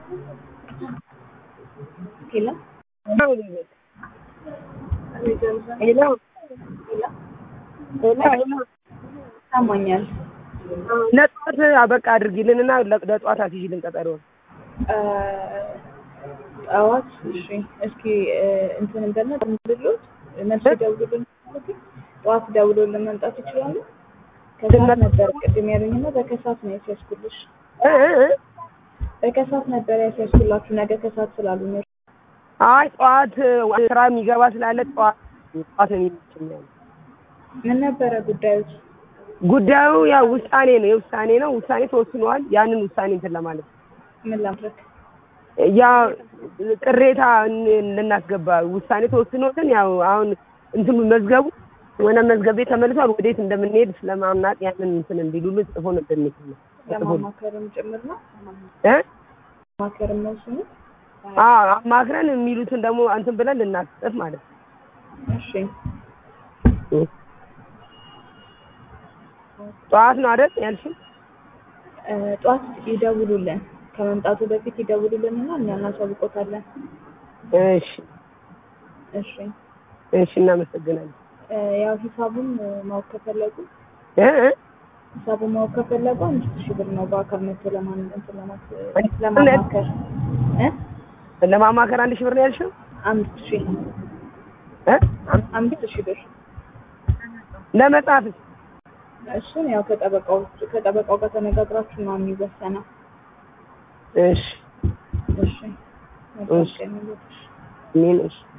ሄሎ ሄሎ ይሰማኛል። ለጠዋት በቃ አድርጊልንና ለጠዋት አስይዥልን ቀጠሮ ጠዋት እሺ፣ እስኪ እንትን እንደነ ደውሉልን፣ መልስ ደውሉልን። ጠዋት ደውሎልን መምጣት ይችላሉ። ከሰዓት ነበር ቅድም ያሉኝና በከሰዓት ነው ያስያዝኩልሽ። እ እ እ በከሰዓት ነበር ያስያዝኩላችሁ ነገ ከሰዓት ስላሉ ነው። አይ ጠዋት ስራ የሚገባ ስላለ ጠዋት ጠዋት ነው የሚመቸኝ። ምን ነበረ ጉዳዮች? ጉዳዩ ያው ውሳኔ ነው የውሳኔ ነው ውሳኔ ተወስኗል። ያንን ውሳኔ እንትን ለማለት ምን ላድርግ? ያ ቅሬታ ልናስገባ ውሳኔ ተወስኖልን ያው አሁን እንትኑ መዝገቡ ወደ መዝገብ ቤት ተመልሷል። ወዴት እንደምንሄድ ስለማምናት ያንን እንትን እንዲሉልን ጽፎ ነው እንደሚል ለማማከርም ጭምር ነው እ ማማከርም ነው እሱ ነው። አዎ አማክረን የሚሉትን ደግሞ እንትን ብለን ልናስጽፍ ማለት ነው። እሺ ጠዋት ነው አይደል ያልሽኝ? እ ጠዋት ይደውሉልን ከመምጣቱ በፊት ይደውሉልንና እኛ እናሳውቆታለን። እሺ እሺ እሺ እናመሰግናለን። እ ያው ሂሳቡን ማወቅ ከፈለጉ እ እ ሂሳቡን ማወቅ ከፈለጉ አምስት ሺህ ብር ነው በአካል መጥቶ ለማን እንትን ለማት አንድ- ለማማከር እ ለማማከር አንድ ሺህ ብር ነው ያልሽው? አምስት ሺህ እ አምስት ሺህ ብር ለመጻፍ እሱን ያው ከጠበቃው ከጠበቃው ጋር ተነጋግራችሁ ነው የሚወሰነው። እሺ እሺ መልካም እሺ። ቀን ይሁንልሽ። እኔን እሺ